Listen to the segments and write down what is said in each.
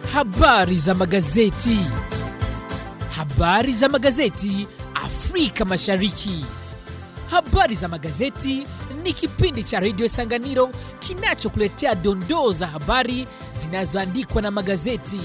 Habari za magazeti. Habari za magazeti Afrika Mashariki. Habari za magazeti ni kipindi cha redio Sanganiro kinachokuletea dondoo za habari zinazoandikwa na magazeti.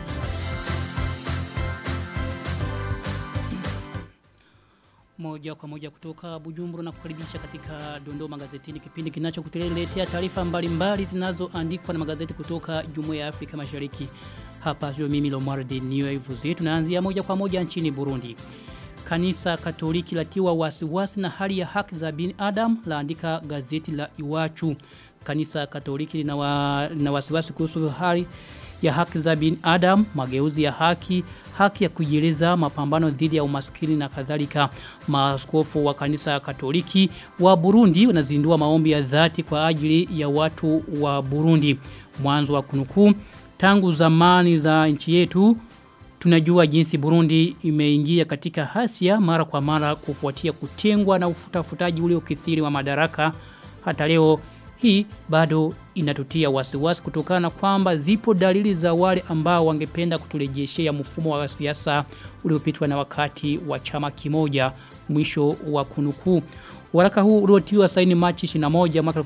moja kwa moja kutoka Bujumbura na kukaribisha katika Dondoo Magazetini kipindi kinachokuletea taarifa mbalimbali zinazoandikwa na magazeti kutoka Jumuiya ya Afrika Mashariki. Hapa sio mimi Lomar de Niyoivuzi. Tunaanzia moja kwa moja nchini Burundi. Kanisa Katoliki latiwa wasiwasi na hali ya haki za binadamu laandika gazeti la Iwachu. Kanisa Katoliki lina, wa, lina wasiwasi kuhusu hali ya haki za binadamu, mageuzi ya haki, haki ya kujieleza, mapambano dhidi ya umaskini na kadhalika. Maaskofu wa kanisa Katoliki wa Burundi wanazindua maombi ya dhati kwa ajili ya watu wa Burundi. Mwanzo wa kunukuu, tangu zamani za nchi yetu tunajua jinsi Burundi imeingia katika hasia mara kwa mara kufuatia kutengwa na ufutafutaji ule ukithiri wa madaraka. Hata leo hii bado inatutia wasiwasi kutokana na kwamba zipo dalili za wale ambao wangependa kuturejeshea mfumo wa siasa uliopitwa na wakati wa chama kimoja mwisho wa kunukuu. Waraka huu uliotiwa saini Machi 21 mwaka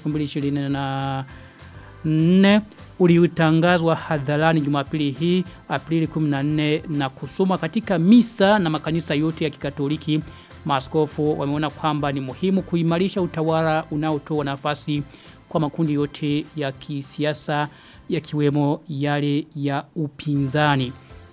2024 uliutangazwa hadharani Jumapili hii Aprili 14 na kusoma katika misa na makanisa yote ya Kikatoliki. Maaskofu wameona kwamba ni muhimu kuimarisha utawala unaotoa nafasi kwa makundi yote ya kisiasa yakiwemo yale ya upinzani.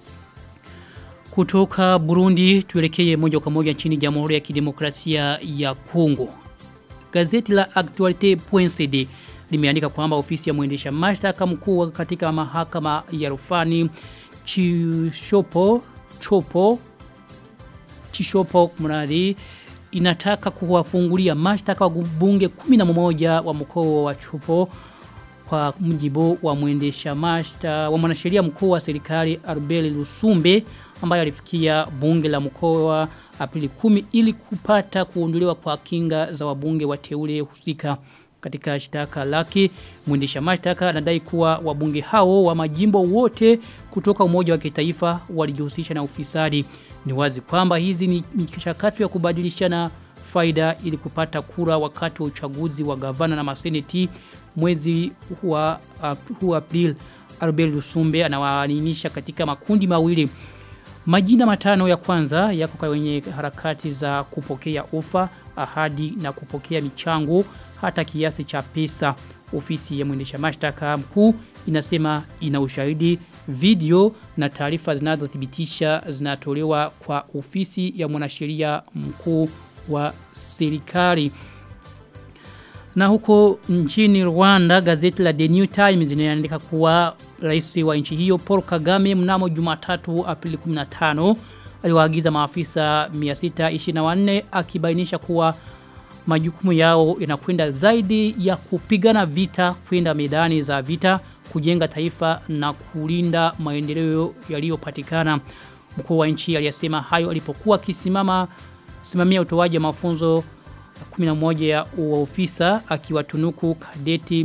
Kutoka Burundi tuelekee moja kwa moja nchini Jamhuri ya Kidemokrasia ya Kongo. Gazeti la Actualite.cd limeandika kwamba ofisi ya mwendesha mashtaka mkuu katika mahakama ya rufani Chishopo Chopo Chishopo mradi inataka kuwafungulia mashtaka wabunge 11 wa mkoa wa Chupo kwa mjibu wa mwendesha mashtaka wa mwanasheria mkuu wa serikali Arbeli Lusumbe ambaye alifikia bunge la mkoa Aprili 10 ili kupata kuondolewa kwa kinga za wabunge wateule husika katika shtaka lake mwendesha mashtaka anadai kuwa wabunge hao wa majimbo wote kutoka umoja wa kitaifa walijihusisha na ufisadi ni wazi kwamba hizi ni michakato ya kubadilishana faida ili kupata kura wakati wa uchaguzi wa gavana na maseneti mwezi wa uh, April Albert Lusumbe anawaaninisha katika makundi mawili Majina matano ya kwanza yako kwenye harakati za kupokea ufa, ahadi na kupokea michango hata kiasi cha pesa. Ofisi ya mwendesha mashtaka mkuu inasema ina ushahidi video na taarifa zinazothibitisha zinatolewa kwa ofisi ya mwanasheria mkuu wa serikali. Na huko nchini Rwanda gazeti la The New Times linaandika kuwa rais wa nchi hiyo Paul Kagame mnamo Jumatatu Aprili 15 aliwaagiza maafisa 624 akibainisha kuwa majukumu yao yanakwenda zaidi ya kupigana vita kwenda medani za vita kujenga taifa na kulinda maendeleo yaliyopatikana mkuu wa nchi aliyesema hayo alipokuwa akisimama simamia utoaji wa mafunzo 11 ya ofisa akiwatunuku kadeti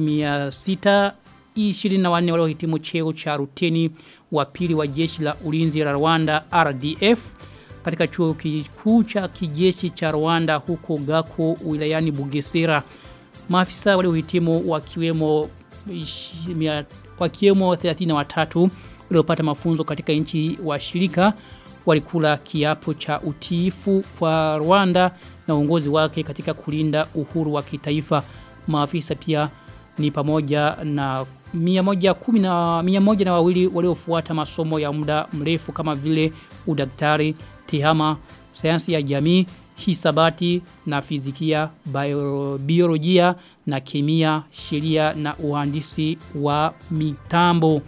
624 waliohitimu cheo cha ruteni wa pili wa jeshi la ulinzi la Rwanda RDF katika chuo kikuu cha kijeshi cha Rwanda huko Gako wilayani Bugesera. Maafisa waliohitimu wakiwemo wakiwemo 33 waliopata mafunzo katika nchi wa shirika walikula kiapo cha utiifu kwa Rwanda na uongozi wake katika kulinda uhuru wa kitaifa. Maafisa pia ni pamoja na 110 na 100 na wawili waliofuata masomo ya muda mrefu kama vile udaktari, tehama, sayansi ya jamii, hisabati na fizikia, bio, biolojia na kemia, sheria na uhandisi wa mitambo.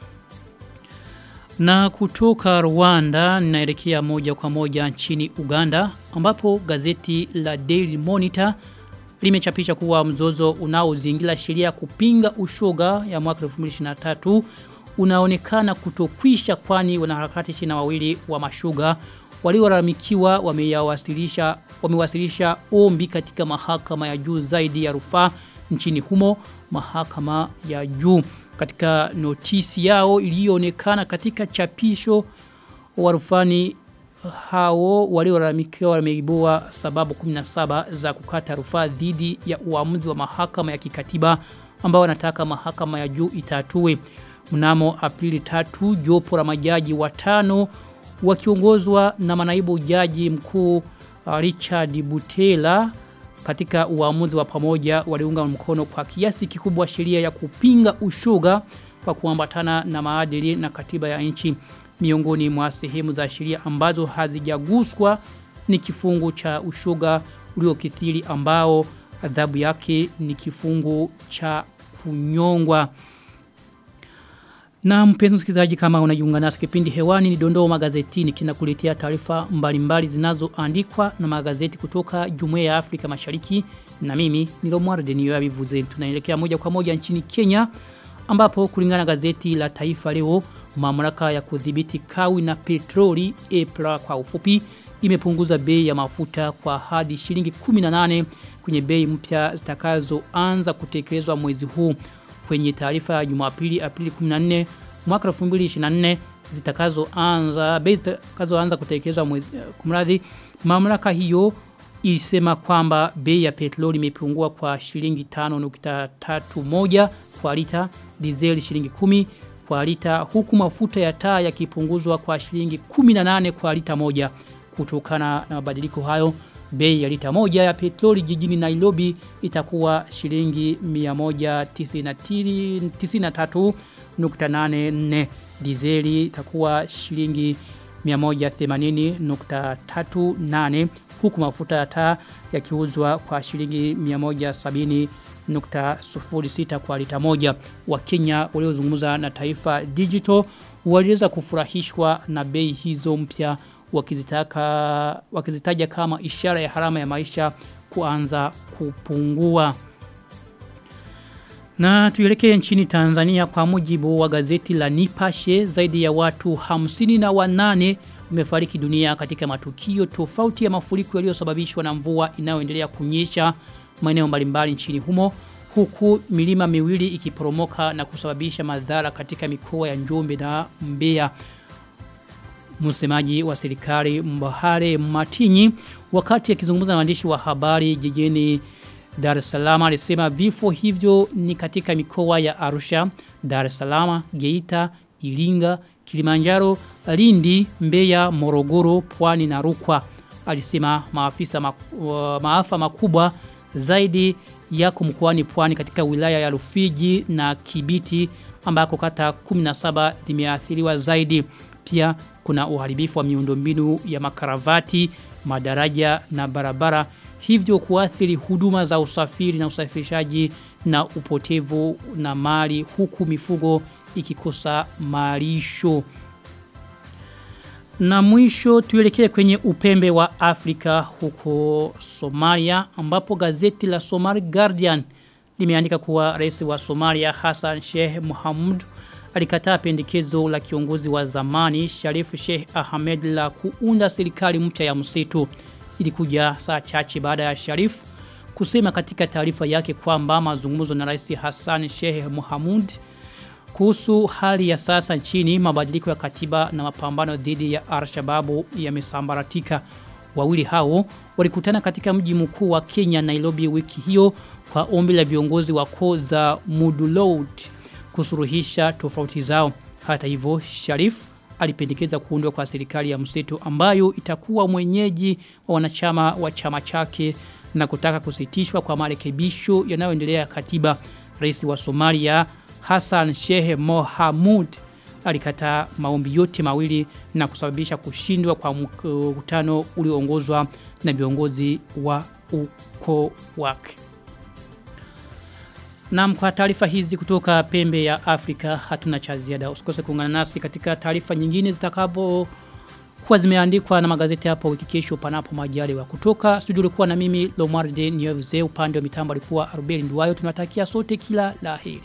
Na kutoka Rwanda ninaelekea moja kwa moja nchini Uganda ambapo gazeti la Daily Monitor limechapisha kuwa mzozo unaozingira sheria kupinga ushoga ya mwaka 2023 unaonekana kutokwisha kwani wanaharakati china wawili wa mashuga waliolalamikiwa wameyawasilisha wamewasilisha ombi katika mahakama ya juu zaidi ya rufaa nchini humo mahakama ya juu Katika notisi yao iliyoonekana katika chapisho warufani hao waliolalamikiwa wameibua sababu 17 za kukata rufaa dhidi ya uamuzi wa mahakama ya kikatiba ambao wanataka mahakama ya juu itatue. Mnamo Aprili 3 jopo la majaji watano wakiongozwa na manaibu jaji mkuu Richard Butela katika uamuzi wa pamoja waliunga mkono kwa kiasi kikubwa sheria ya kupinga ushoga kwa kuambatana na maadili na katiba ya nchi miongoni mwa sehemu za sheria ambazo hazijaguswa ni kifungu cha ushoga uliokithiri ambao adhabu yake ni kifungu cha kunyongwa. Na mpenzi msikilizaji kama unajiunga nasi kipindi hewani ni dondoo magazetini kinakuletea taarifa mbalimbali zinazoandikwa na magazeti kutoka Jumuiya ya Afrika Mashariki na mimi ni Lomar Denio yabivuze tunaelekea moja kwa moja nchini Kenya ambapo kulingana na gazeti la Taifa leo mamlaka ya kudhibiti kawi na petroli EPRA kwa ufupi imepunguza bei ya mafuta kwa hadi shilingi 18 kwenye bei mpya zitakazoanza kutekelezwa mwezi huu kwenye taarifa ya Jumapili Aprili 14 mwaka 2024 zitakazoanza bei zitakazoanza kutekelezwa mwezi kumradhi mamlaka hiyo ilisema kwamba bei ya petroli imepungua kwa shilingi 5.31 kwa lita, dizeli shilingi 10 kwa lita huku mafuta ya taa yakipunguzwa kwa shilingi 18 kwa lita moja kutokana na mabadiliko hayo bei ya lita moja ya petroli jijini Nairobi itakuwa shilingi 193.84 dizeli itakuwa shilingi 180.38 huku mafuta ya taa yakiuzwa kwa shilingi 170.06 kwa lita moja wa Kenya waliozungumza na Taifa Digital waliweza kufurahishwa na bei hizo mpya wakizitaka wakizitaja kama ishara ya harama ya maisha kuanza kupungua. Na tuelekee nchini Tanzania kwa mujibu wa gazeti la Nipashe zaidi ya watu hamsini na wanane wamefariki dunia katika matukio tofauti ya mafuriko yaliyosababishwa na mvua inayoendelea kunyesha maeneo mbalimbali nchini humo huku milima miwili ikiporomoka na kusababisha madhara katika mikoa ya Njombe na Mbeya. Msemaji wa serikali Mbahare Matinyi wakati akizungumza na waandishi wa habari jijini Dar es Salaam alisema vifo hivyo ni katika mikoa ya Arusha, Dar es Salaam, Geita, Iringa, Kilimanjaro, Lindi, Mbeya, Morogoro, Pwani na Rukwa. Alisema maafisa mak uh, maafa makubwa zaidi yako mkoani Pwani katika wilaya ya Rufiji na Kibiti ambako kata 17 zimeathiriwa zaidi. Pia kuna uharibifu wa miundombinu ya makaravati, madaraja na barabara hivyo kuathiri huduma za usafiri na usafirishaji na upotevu na mali huku mifugo ikikosa malisho. Na mwisho tuelekee kwenye upembe wa Afrika huko Somalia ambapo gazeti la Somali Guardian limeandika kuwa rais wa Somalia Hassan Sheikh Mohamud alikataa pendekezo la kiongozi wa zamani Sharif Sheikh Ahmed la kuunda serikali mpya ya msitu. Ilikuja saa chache baada ya Sharif kusema katika taarifa yake kwamba mazungumzo na Rais Hassan Sheikh Mohamud kuhusu hali ya sasa nchini mabadiliko ya katiba na mapambano dhidi ya Al-Shabaab yamesambaratika. Wawili hao walikutana katika mji mkuu wa Kenya Nairobi wiki hiyo kwa ombi la viongozi wa koo za Mudulod kusuruhisha tofauti zao. Hata hivyo Sharif alipendekeza kuundwa kwa serikali ya mseto ambayo itakuwa mwenyeji wa wanachama wa chama chake na kutaka kusitishwa kwa marekebisho yanayoendelea ya katiba. Rais wa Somalia Hassan Sheikh Mohamud alikataa maombi yote mawili na kusababisha kushindwa kwa mkutano ulioongozwa na viongozi wa uko wake. Na kwa taarifa hizi kutoka pembe ya Afrika hatuna cha ziada. Usikose kuungana nasi katika taarifa nyingine zitakapo kuwa zimeandikwa na magazeti hapa wiki kesho panapo majaliwa. Kutoka studio ulikuwa na mimi Lomarde Niyoze upande wa mitambo alikuwa Arubeli Nduwayo. Tunatakia sote kila laheri.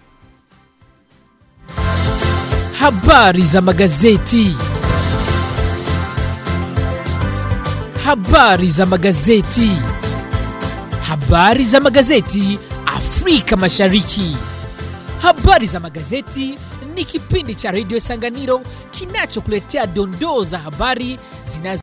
Habari za magazeti. Habari za magazeti. Habari za magazeti Afrika Mashariki. Habari za magazeti ni kipindi cha redio Sanganiro kinachokuletea dondoo za habari zinazo